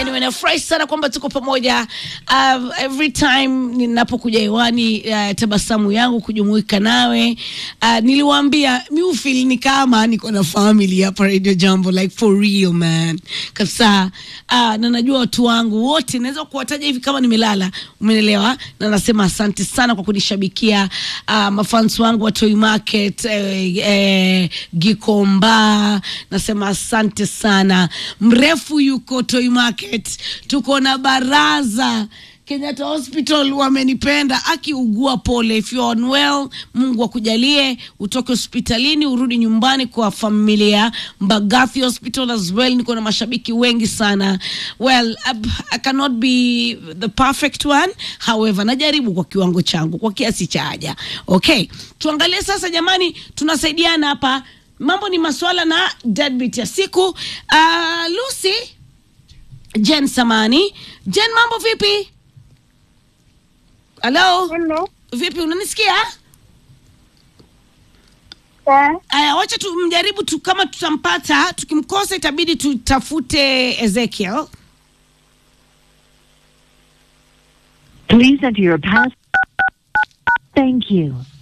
Anyway, nafurahi sana kwamba tuko pamoja uh, every time ninapokuja hewani uh, tabasamu yangu kujumuika nawe uh, niliwaambia mi ufil ni kama niko na family hapa Radio Jambo like for real man kabisa uh, na najua watu wangu wote naweza kuwataja hivi kama nimelala umenelewa na nasema asante sana kwa kunishabikia uh, mafans wangu wa Toy Market eh, eh, Gikomba nasema asante sana mrefu yuko Toy Market tuko na baraza Kenyatta Hospital wamenipenda, akiugua pole. If you're unwell, Mungu akujalie utoke hospitalini urudi nyumbani kwa familia. Mbagathi Hospital as well, niko na mashabiki wengi sana. Well, I, I cannot be the perfect one, however najaribu kwa kiwango changu, kwa kiasi cha haja. Okay, tuangalie sasa jamani, tunasaidiana hapa. Mambo ni maswala na deadbeat ya siku. Uh, Lucy Jen Samani. Jen, mambo vipi? Halo, Hello. vipi, unanisikia? Eh, Aya, wacha tumjaribu tu, kama tutampata. Tukimkosa itabidi tutafute Ezekiel. Please enter your pass. Thank you.